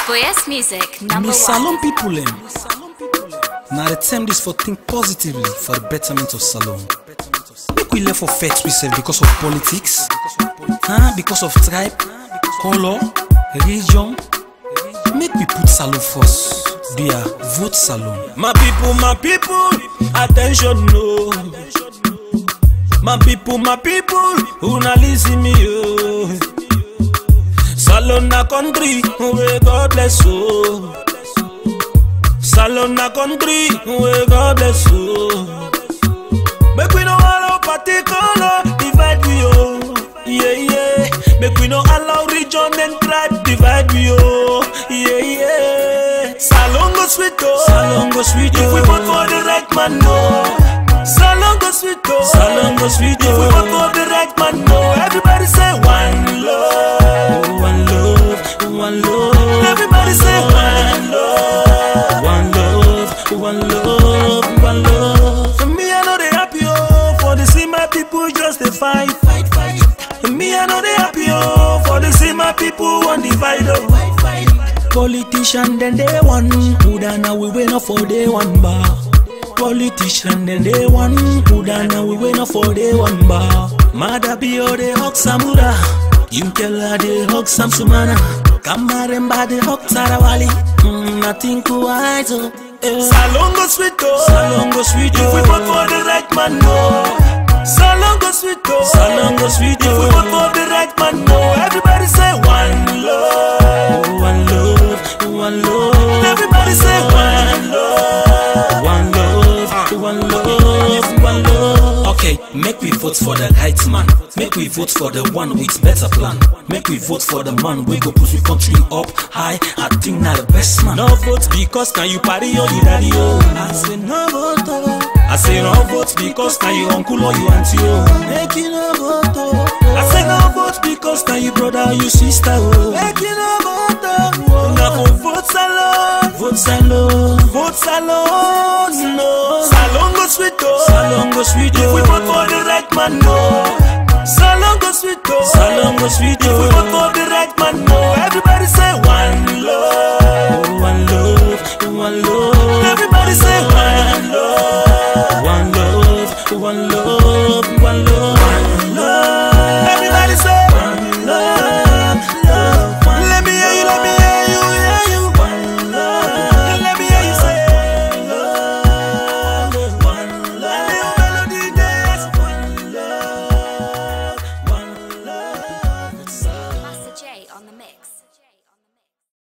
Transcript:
Boyes Music, number Me one. salon people em. Na the time this for think positively for the betterment of salon. Make we left for vex we sef because of politics, huh? because of tribe, color, religion. Make we put salon first. Dia vote salon. My people, my people, attention no. My people, my people, una listen me yo. Salon na country, where God bless you. Salon na country, where God bless you. Make we no allow particular divide we oh, yeah yeah. Make we no allow region and tribe divide we oh, yeah yeah. Salon go sweet oh, Salon go sweet oh. If we vote for the right man no. Salon go sweet oh, Salon go sweet oh. If we vote for the right man no. Everybody say one love, one love, one love. Everybody say one love, one love, one love, one love. For me I know they happy oh, for the see my people just they fight, fight, fight. For me I know they happy oh, for the see my people want divide oh. Politician then they one, put now we wait up for day one bar. Politician then they one, put now we wait up for day one bar. Mada bio de hok samura, Yumkela de hok samsumana, Kamaremba de hok sarawali, mm, nothing quite oh. eh. Salongo sweet oh, Salongo sweet oh. If we vote for the right man no. Salongo sweet oh, Salongo sweet oh. If we vote for the right man no. Everybody say one love, one love, one love. Everybody say one love, one love, one love, one love. Okay, make we vote for the right man. Make we vote for the one with better plan. Make we vote for the man we go push we country up high. I think na the best man. No vote because can you party or you daddy oh. I say no vote oh. I say no vote because can you uncle or you auntie oh. Make you no vote oh. I say no vote because can you brother or you sister oh. Make you no vote oh. Now for vote salon, vote salon, vote salon no. Salon go sweet oh. Salon go sweet oh. If we vote for the right man no. Salon go sweet oh. Salon go sweet oh. If we vote for the right man no. Everybody say